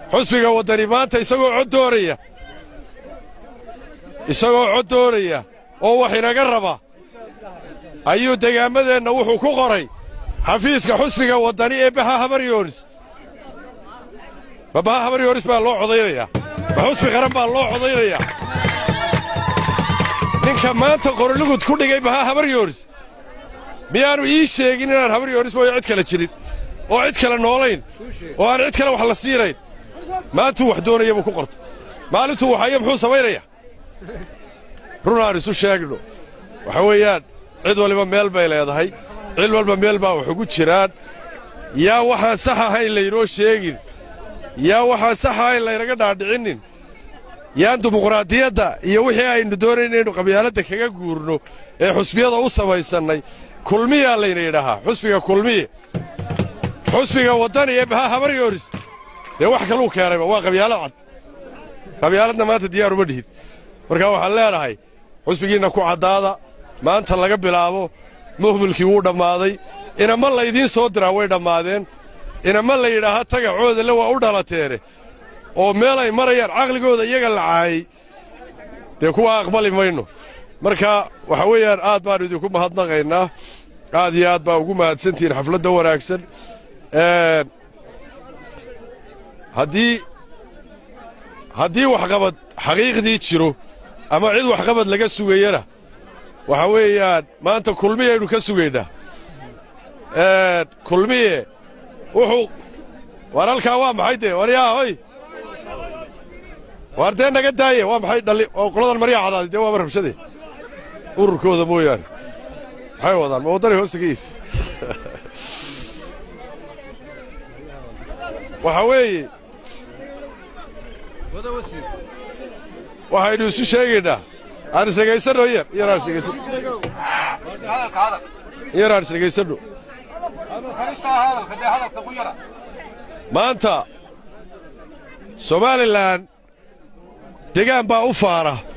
xusbiga waddani maanta isagoo cod doonaya isagoo cod doonaya oo wax inaga raba ayuu degaammadeenna wuxuu ku qoray xafiiska xusbiga waddani ee baha habaryoonis ma baha habaryoonis baa loo codaynayaa ma xusbi qaran baa loo codaynayaa ninka maanta qorolugud ku dhigay baha habaryoonis miyaannu ii sheegin inaan habaryoonis mooyo cid kale jirin oo cid kale noolayn oo aan cid kale wax la siinayn maantuu wax doonaya buu ku qortay maalintuu waxayo muxuu samaynayaa run aan isu sheegno waxa weeyaan cid waliba meel bay leedahay cid walba meel baa wax ugu jiraan yaa waxaan sax ahayn laynoo sheegin yaa waxaan sax ahayn laynaga dhaadhicinnin yaan dimuqraadiyadda iyo wixii aynu doonayn inaynu qabyaaladda kaga guurno ee xusbiyada u samaysannay kulmiyaa layna yidhaahaa xusbiga kulmiye xusbiga waddani ee baha habaryoonis dee wax kaluu keenayba waa qabyaalad cad qabyaaladna maanta diyaar uma dhihin markaa waxaan leenahay xusbigiinna ku caddaada maanta laga bilaabo muhmilkii wuu dhammaaday inama laydiin soo diraa way dhammaadeen inama la yidhaaha tagacoodale waa u dhalateene oo meel ay marayaan caqligooda iyaga la caayay dee kuwa aqbali mayno marka waxa weeyaan aad baannu idinku mahadnaqaynaa aad iyo aad baa ugu mahadsantihiin xafladda wanaagsan haddii haddii waxqabad xaqiiqdii jiro ama cid waxqabad laga sugayana waxa weeyaan maanta kulmiyaynu ka sugaynaa kulmiye wuxuu waar halkaa waa maxay dee waryaa hoy waar dee naga daaye waa maxay dhalli oo qoladan maryaa cadaaday dee waaba rabshade ururkooda mooyaane maxay wadaan ma waddani hoosta ka iif waxaa weeye waxaynu isu sheegaynaa aan isdhegaysanno yar yar aan isdhegaysanno yar aan isdhegaysanno maanta somalilan degaan baa u faara